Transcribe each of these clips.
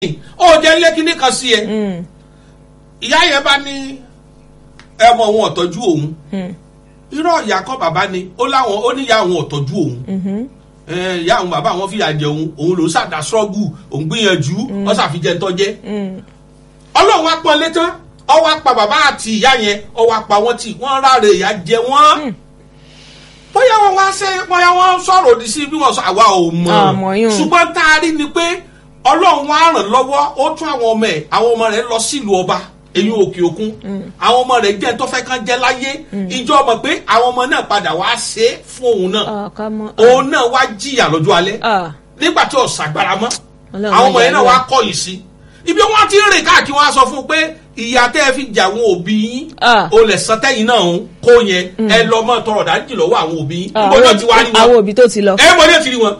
ó jẹ́ ilé kíní kan sí ẹ ìyá yẹn bá ní ẹmọ òun ọ̀tọ́jú òun irọ́ ìyá kọ́ bàbá ni ó láwọn ó ní ìyá òun ọ̀tọ́jú òun Eh, ìyá àwọn bàbá àwọn fìyà jẹ òun òun ló ṣàdá ṣọ́ọ̀gù òun gbìyànjú wọ́n ṣàfijẹ́ tọ́jẹ́ ọlọ́run wá pọ́n létán ọ wá pa bàbá àti ìyá yẹn ọ wá pa wọ́n tì wọ́n ráre ìyá jẹ wọ́n bóyá wọn wá ṣe bóyá wọn sọ̀rọ̀ òdì sí bí wọ́n sọ àwa ò Àmọ́ mọ̀ yún. ṣùgbọ́n tá a rí ni pé ọlọ́run wá ràn lọ́wọ́ ó tún àwọn ọmọ ẹ̀ àwọn ọmọ rẹ̀ lọ sílùú ọba èyí òkè òkun àwọn ọmọ rẹ̀ jẹ́ tó fẹ́ kán jẹ́ láyé ìjọ mọ̀ pé àwọn ọmọ náà padà wá ṣe é fún òun náà ká mọ. òun náà wá jìyà lọ́jọ́ alẹ́ nígbà tí ò ṣàgbára mọ́ Ọlọ́run àwọn ọmọ yẹn náà yà wá wá. kọ̀yìn sí ibi wọn ti ń rìn káàkiri wọn á sọ fún un pé ìyá tẹ́ ẹ fi jà àwọn òbí yín Ah. o lè san tẹ́yìn náà ń kó yẹn ẹ lọ mọ́ tọrọ dájú lọ́wọ́ àwọn òbí yín Ah, níbo náà ti wá rí àwọn wọn òbí tó ti lọ. ẹ mọ̀ ní ètí rí wọn.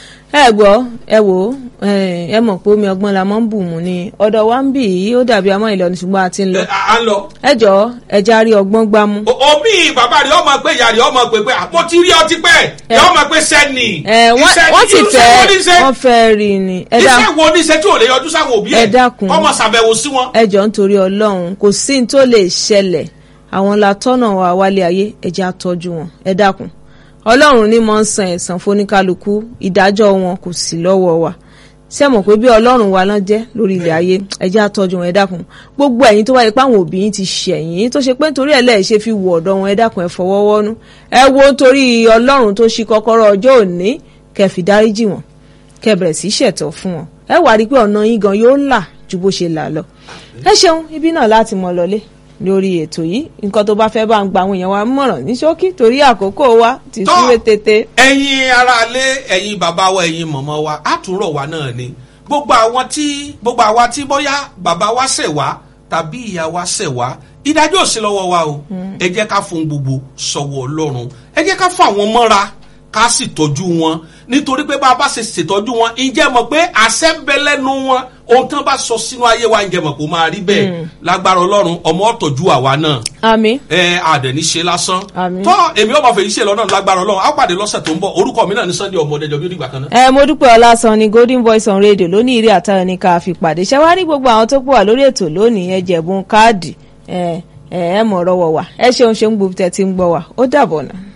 ẹ gbọ́ ẹ wò ó ẹ ẹ mọ̀ pé omi ọgbọ́n la máa ń bù mú ni ọ̀dọ̀ wa ń bì í ó dàbí amọ́ ìlọrin ṣùgbọ́n a ti ń lọ. Ẹ, à à ń lọ ẹ jọ ẹ já rí ọgbọ́n gbámú. O- òbí bàbá rẹ̀ ọmọ pé ìyá rẹ̀ ọmọ pé pé àpò tí rí ọtí pẹ́ Ẹ. yọ ọmọ pé sẹ́ni ẹ wọ́n Iṣẹ́- wọ́n ti iṣẹ́ fẹ́ wo ní iṣẹ́? wọ́n fẹ́ rí i ni. ẹ dá iṣẹ́ wo ní iṣẹ́ tí ò lè yọjú sáwọn òbí ẹ̀ Ẹ dákun. ọmọ ṣàbẹ̀wò sí wọn. ẹ jọ nítorí ọlọ́run kò sí ní tó lè ṣẹlẹ̀ àwọn la tọ́nà wa wálé ayé ẹ jẹ́ àtọ́jú wọn ẹ dákun ọlọ́run ní mọ̀ ń san ẹ̀san fóníkálukú ìdájọ́ wọn kò sí lọ́wọ́ wa ṣé ẹ mọ̀ pé bí ọlọ́run wa náà jẹ́ lórí ilẹ̀ ayé ẹ jẹ́ àtọ́jú wọn ẹ dákun gbogbo ẹ̀yin tó wáyé pé àwọn òbí yín ti ṣẹ̀yìn tó ṣe pé nítorí ẹ̀ lẹ́ẹ̀ ṣe fi wọ ọ̀dọ̀ wọn ẹ dákun ẹ fọwọ́ wọ́nú ẹ wo nítorí ọlọ́run tó ṣí kọ́kọ́rọ́ ọjọ́ òní kẹ́ fi dáríjì wọn kẹ́ bẹ̀rẹ̀ sí í ṣẹ̀tọ́ fún wọn ẹ wá rí i pé ọ̀nà yín gan yóò là ju bó ṣe là lọ ẹ ṣeun ibi náà láti mọ lọlé lórí ètò yìí nǹkan tó bá fẹ́ bá ń gba àwọn èèyàn wa mọ̀ràn ní ṣókí torí àkókò wa ti Tọ́. súré tètè. ẹ̀yin aráalé ẹ̀yin bàbá wa ẹ̀yin mọ̀mọ́ wa àtúrọ̀ wa náà ni gbogbo àwọn tí gbogbo àwa tí bóyá bàbá wa ṣẹ̀ wá tàbí ìyá wa ṣẹ̀ wá ìdájọ́ ò sí lọ́wọ́ wa o ẹ jẹ́ ká fún gbogbo sọ̀wọ́ ọlọ́run ẹ jẹ́ ká fún àwọn mọ́ra ká sì tọ́jú wọn nítorí pé bá a bá ṣe ṣètọ́jú wọn ǹjẹ́ mọ̀ pé àṣẹ ń bẹ lẹ́nu wọn ohun tán bá sọ sínú ayé wa ǹjẹ́ mọ̀ kó máa rí bẹ́ẹ̀ lágbára ọlọ́run ọmọ ọ̀tọ̀jú àwa náà àmín ẹ àdẹ̀ní ṣe lásán. Àmín. tọ́ èmi ọmọ fèyí ṣe lọ́nà lágbára ọlọ́run á pàdé lọ́sẹ̀ tó ń bọ̀ orúkọ mi náà ní sunday ọmọdé jọ bí ó dìgbà kan náà. ẹ mo dúpẹ́ ọlásán ni golden voice on radio lónìí ìrí àtàwọn ní ká fi pàdé ṣé wàá rí gbogbo àwọn tó pọ̀ wá lórí ètò lónìí ẹ jẹ̀bùn káàdì ẹ ẹ ẹ mọ̀ ọ́rọ́ wọ̀ wá ẹ ṣeun ṣeun gbogbo tẹ̀ tí ń gbọ́ wá ó dàbọ̀ náà.